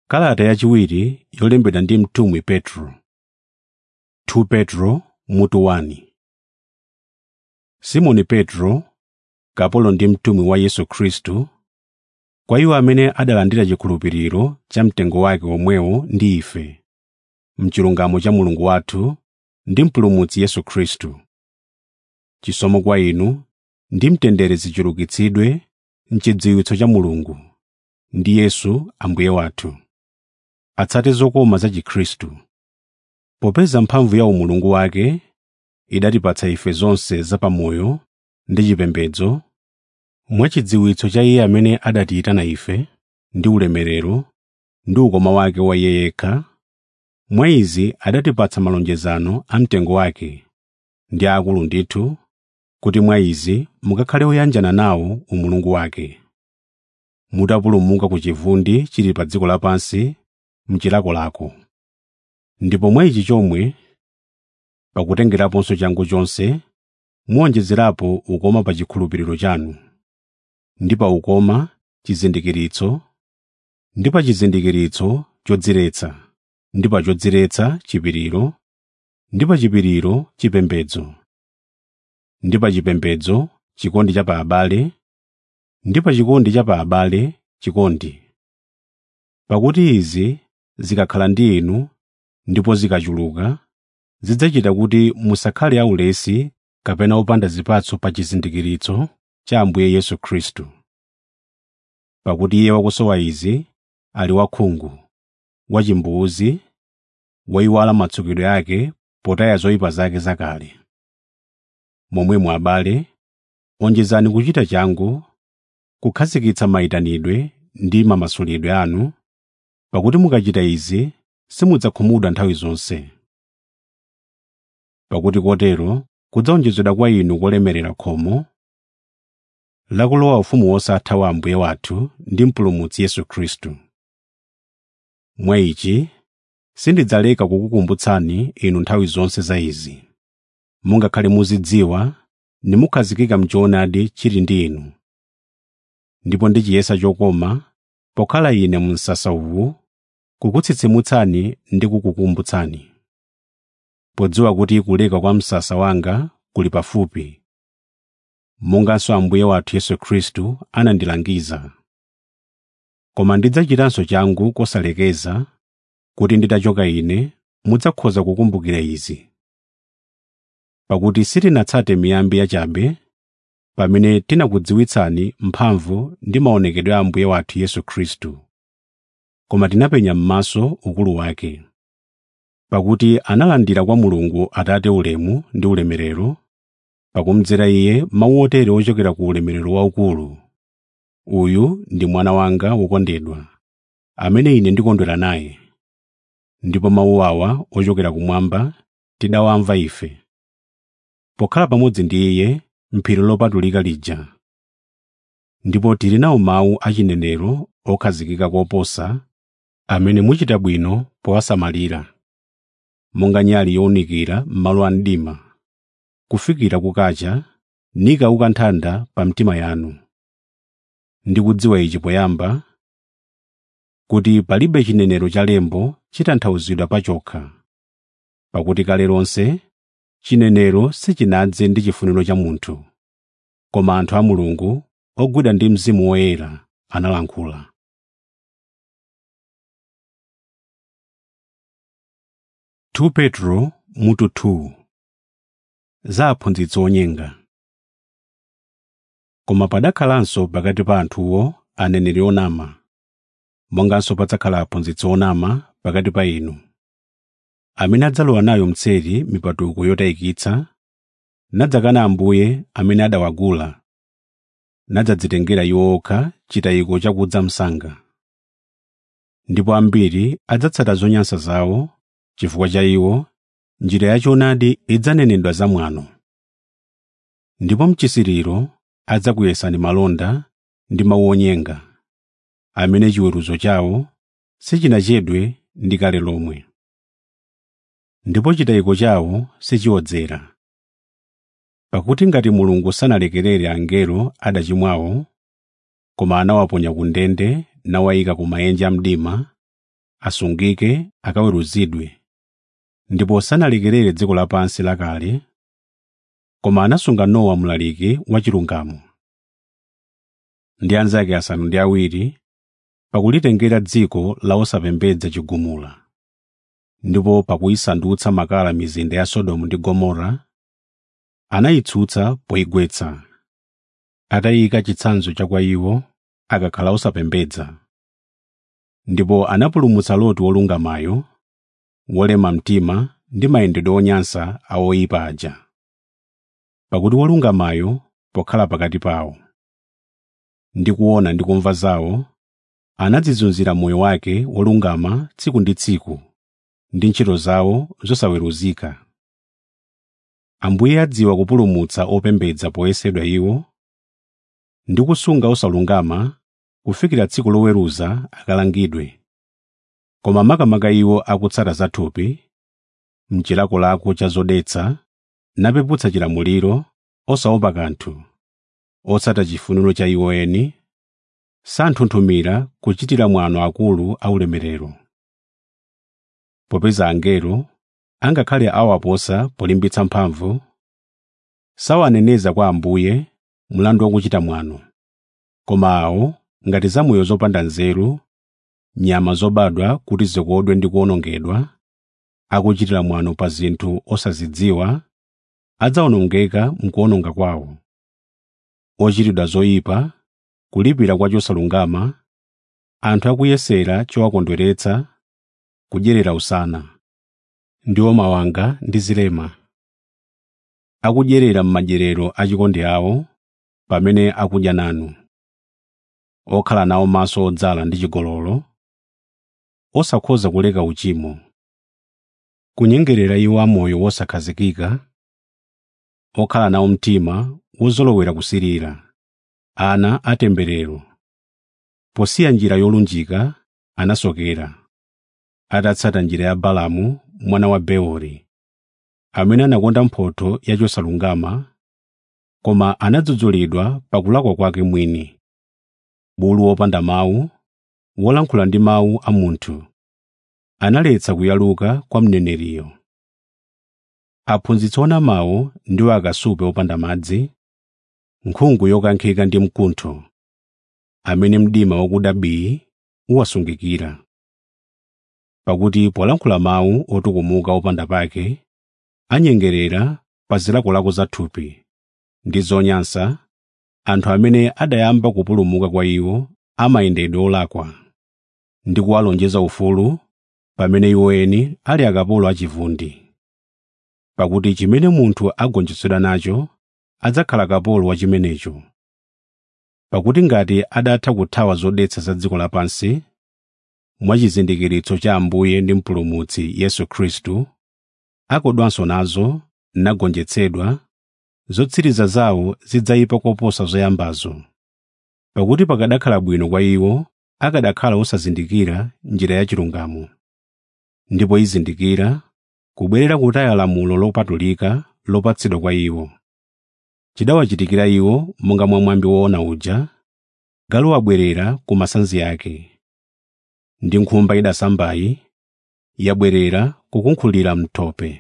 kalata yachiwiri yolembedwa ndi mtumwi petro 2 petro mutu 1 simoni petro kapolo ndi mtumwi wa yesu khristu kwa iwo amene adalandira chikhulupiriro cha mtengo wake omwewo ndi ife mchilungamo cha mulungu wathu ndi mpulumutsi yesu khristu chisomo kwa inu ndi mtendere zichulukitsidwe mchidziwitso cha mulungu ndi yesu ambuye wathu atsate zokoma za chikhristu popeza mphamvu ya umulungu wake idatipatsa ife zonse zapamoyo ndi chipembedzo mwachidziwitso cha iye amene adatiyitana ife ndi ulemerero ndi ukoma wake wa iye yekha mwa izi adatipatsa malonjezano a mtengo wake ndi akulu ndithu kuti mwa izi mukakhale oyanjana nawo umulungu wake mutapulumuka ku chivundi chili pa dziko lapansi mchilakolako ndipo mwa ichi chomwe pakutengeraponso changu chonse muwonjezerapo ukoma pa chikhulupiriro chanu ndi pa ukoma chizindikiritso ndi pa chizindikiritso chodziretsa ndi pa chodziretsa chipiriro ndi pa chipiriro chipembedzo ndi pa chipembedzo chikondi cha pa abale ndi pa chikondi cha pa abale chikondi pakuti izi zikakhala ndi inu ndipo zikachuluka zidzachita kuti musakhale aulesi kapena opanda zipatso pa chizindikiritso cha ambuye yesu khristu pakuti iye wakusowa izi ali wakhungu wachimbuzi woyiwala matsukidwe ake potaya zoyipa zake zakale momwemo abale onjezani kuchita changu kukhazikitsa mayitanidwe ndi mamasulidwe anu pakuti mukachita izi simudzakhumudwa nthawi zonse pakuti kotero kudzawonjezedwa kwa inu kolemerera khomo lakulowa ufumu wosatha wa ambuye wathu ndi mpulumutsi yesu khristu mwa ichi sindidzaleka kukukumbutsani inu nthawi zonse za izi mungakhale muzidziwa nimukhazikika mchoonadi chili ndi inu ndipo ndi chiyesa chokoma pokhala ine mu msasa uwu kukutsitsimutsani ndi kukukumbutsani podziwa kuti kuleka kwa msasa wanga kuli pafupi monganso ambuye wathu yesu khristu anandilangiza koma ndidzachitanso changu kosalekeza kuti nditachoka ine mudzakhoza kukumbukira izi pakuti sitinatsate miyambi yachabe pamene tinakudziwitsani mphamvu ndi maonekedwe a ambuye wathu yesu khristu koma tinapenya m'maso ukulu wake pakuti analandira kwa mulungu atate ulemu ndi ulemerero pakumdzera iye mawu otere ochokera ku ulemerero waukulu uyu ndi mwana wanga wokondedwa amene ine ndikondwera naye ndipo mawu awa ochokera kumwamba tidawamva ife pokhala pamodzi ndi iye m'phiri lopatulika lija ndipo tili nawo mawu achinenero okhazikika koposa amene muchita bwino powasamalira monga nyali yowunikira m'malo a mdima kufikira kukacha nikauka nthanda pa mtima yanu ndikudziwa ichi poyamba kuti palibe chinenero cha lembo chitanthauzidwa pachokha pakuti kale lonse chinenero sichinadze ndi chifuniro cha munthu koma anthu a mulungu ogwidwa ndi mzimu woyera analankhula tu petro mutu 2 za aphunzitsi onyenga koma padakhalanso pakati pa anthuwo aneneri onama monganso padzakhala aphunzitsi onama pakati pa inu amene adzalowa nayo mtseri mipatuko yotayikitsa nadzakana ambuye amene adawagula nadzadzitengera iwo okha chitayiko chakudza msanga ndipo ambiri adzatsata zonyansa zawo chifukwa cha iwo njira yachoonadi idzanenedwa zamwano ndipo mchisiriro adzakuyesani malonda ndi mawu onyenga amene chiweruzo chawo sichinachedwe ndi kale lomwe ndipo chitayiko chawo sichiodzera pakuti ngati mulungu sanalekerere angelo adachimwawo koma anawaponya ku ndende nawayika ku maenje a mdima asungike akaweruzidwe ndipo sanalekerere dziko lapansi lakale koma anasunga nowa mlaliki wachilungamo ndi anzake asanu ndi awiri pakulitengera dziko la osapembedza chigumula ndipo pakuyisandutsa makala mizinda ya sodomu ndi gomora anayitsutsa poyigwetsa atayika chitsanzo cha kwa iwo akakhala osapembedza ndipo anapulumutsa loti wolungamayo wolema mtima ndi mayendedwe onyansa a oyipa aja pakuti wolungamayo pokhala pakati pawo ndi kuona ndi kumva zawo anadzizunzira moyo wake wolungama tsiku ndi tsiku ndi ntchito zawo zosaweruzika ambuye adziwa kupulumutsa opembedza poyesedwa iwo ndi kusunga osalungama kufikira tsiku loweruza akalangidwe koma makamaka iwo akutsata zathupi mchilakolako cha zodetsa napeputsa chilamuliro osaopa kanthu otsata chifuniro cha iwo eni santhunthumira kuchitira mwano akulu aulemerero popeza angelo angakhale awaposa polimbitsa mphamvu sawaneneza kwa ambuye mlandu wakuchita mwano koma awo ngati zamoyo zopanda nzeru nyama zobadwa kuti zikodwe ndi kuwonongedwa akuchitira mwano pa zinthu osazidziwa adzawonongeka mkuwononga kwawo ochitidwa zoyipa kulipira kwa chosalungama anthu akuyesera chowakondweretsa kudyerera usana ndiwo mawanga ndi zilema akudyerera m'madyerero achikondi awo pamene akudya nanu okhala nawo maso odzala ndi chigololo osakhoza kuleka uchimo kunyengerera iwo amoyo wosakhazikika okhala nawo mtima wozolowera kusirira ana atemberero posiya njira yolunjika anasokera atatsata njira ya balamu mwana wa beori amene anakonda mphotho ya chosalungama koma anadzudzulidwa pakulakwa kwake mwini bulu wopanda mawu wolankhula ndi mawu a munthu analetsa kuyaluka kwa mneneriyo aphunzitsi onamawo ndiwo akasupe opanda madzi nkhungu yokankhika ndi mkuntho amene mdima wakuda bii uwasungikira pakuti polankhula mawu otukumuka opanda pake anyengerera pa zilakolako zathupi ndi zonyansa anthu amene adayamba kupulumuka kwa iwo amayendedwe olakwa ndi kuwalonjeza ufulu pamene iwo eni ali akapolo achivundi pakuti chimene munthu agonjetsedwa nacho adzakhala kapolo wa chimenecho pakuti ngati adatha kuthawa zodetsa za dziko lapansi mwachizindikiritso cha ambuye ndi mpulumutsi yesu khristu akodwanso nazo nagonjetsedwa zotsiriza zawo zidzayipa koposa zoyambazo pakuti pakadakhala bwino kwa iwo akadakhala osazindikira njira ya chilungamo ndipo izindikira kubwerera kutaya lamulo lopatulika lopatsidwa kwa iwo chidawachitikira iwo monga mwa mwambi woona uja galu wabwerera ku masanzi ake ndi nkhumba idasambayi yabwerera kukunkhulira mthope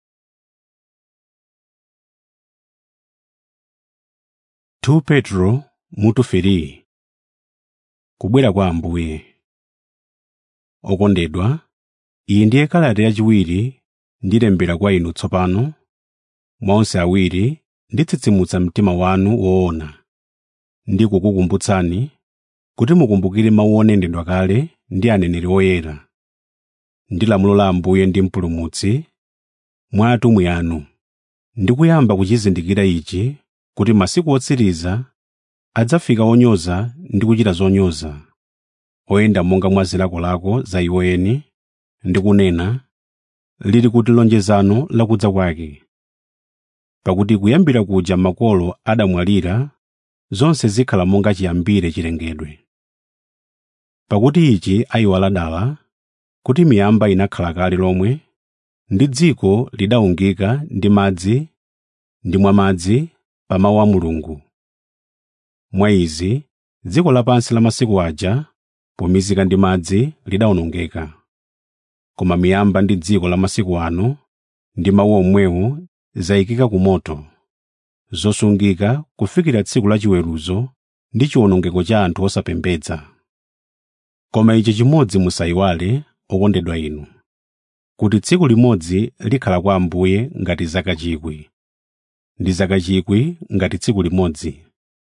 tu petro mutu feri kubwera kwa ambuye okondedwa iyi ndiye kalata yachiwiri ndilembera kwa inu tsopano mwa onse awiri nditsitsimutsa mtima wanu woona ndi kukukumbutsani kuti mukumbukire mawu onenedwa kale ndi aneneri oyera ndi lamulo la ambuye ndi mpulumutsi mwa atumwi anu ndi kuyamba kuchizindikira ichi kuti masiku otsiriza adzafika onyoza ndi kuchita zonyoza oyenda monga mwa zilakolako za iwo eni ndi kunena lili kuti lonjezano lakudza kwake pakuti kuyambira kuja makolo adamwalira zonse zikhala monga chiyambire chilengedwe pakuti ichi ayiwala dala kuti miyamba inakhala kale lomwe ndi dziko lidawungika ndi madzi ndi mwa madzi pa mawu a mulungu mwa izi dziko lapansi la masiku aja pomizika ndi madzi lidawonongeka koma miyamba ndi dziko la masiku ano ndi mawu omwewo zayikika ku moto zosungika kufikira tsiku la chiweruzo ndi chiwonongeko cha anthu osapembedza koma ichi chimodzi musayiwale okondedwa inu kuti tsiku limodzi likhala kwa ambuye ngati zaka chikwi ndi zaka chikwi ngati tsiku limodzi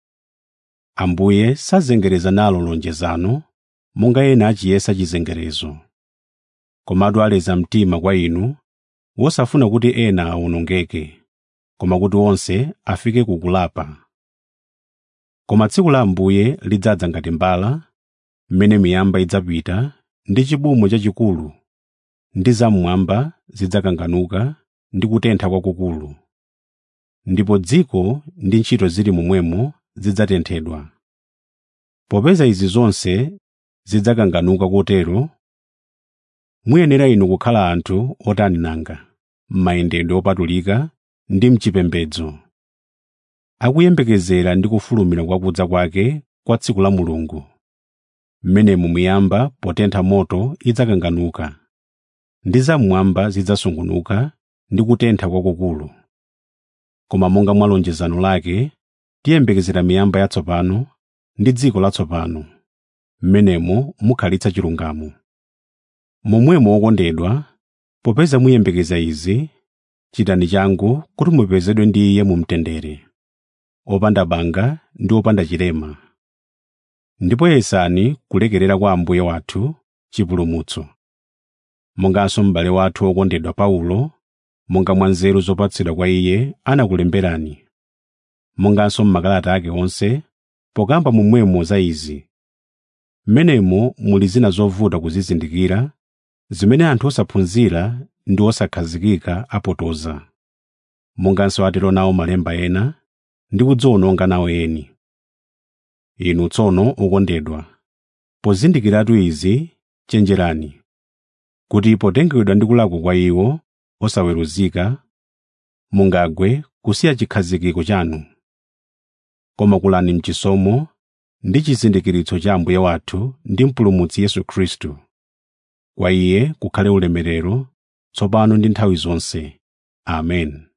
ambuye sazengereza nalo lonjezano monga ena achiyesa chizengerezo komatu aleza mtima kwa inu wosafuna kuti ena awonongeke koma kuti onse afike kukulapa koma tsiku la ambuye lidzadza ngati mbala mmene miyamba idzapita ndi chibumo chachikulu ndi zam'mwamba zidzakanganuka ndi kutentha kwakukulu ndipo dziko ndi ntchito zili momwemo zidzatenthedwa popeza izi zonse zidzakanganuka kotero muyenera inu kukhala anthu otani nanga m'mayendedwe opatulika ndi mchipembedzo akuyembekezera ndi kufulumira kwa kudza kwake kwa tsiku la mulungu mmenemu miyamba potentha moto idzakanganuka ndi zam'mwamba zidzasungunuka ndi kutentha kwakukulu koma monga mwa lonjezano lake tiyembekezera miyamba yatsopano ndi dziko latsopano mmenemo mukhalitsa chilungamo momwemo okondedwa popeza muyembekeza izi chitani changu kuti mupezedwe ndi iye mu mtendere opanda banga ndi opanda chilema ndipo yesani kulekerera kwa ambuye wathu chipulumutso monganso m'bale wathu wokondedwa paulo monga mwa nzeru zopatsidwa kwa iye anakulemberani monganso m'makalata ake onse pokamba momwemo za izi m'menemo muli zina zovuta kuzizindikira zimene anthu osaphunzira ndi osakhazikika apotoza monganso atero nawo malemba ena ndi kudziwononga nawo eni inu tsono okondedwa pozindikiratu izi chenjerani kuti potengedwa ndi kulakwa kwa iwo osaweruzika mungagwe kusiya chikhazikiko chanu koma kulani mchisomo ndi chizindikiritso cha ambuye wathu ndi mpulumutsi yesu khristu kwa iye kukhale ulemerero tsopano ndi nthawi zonse amen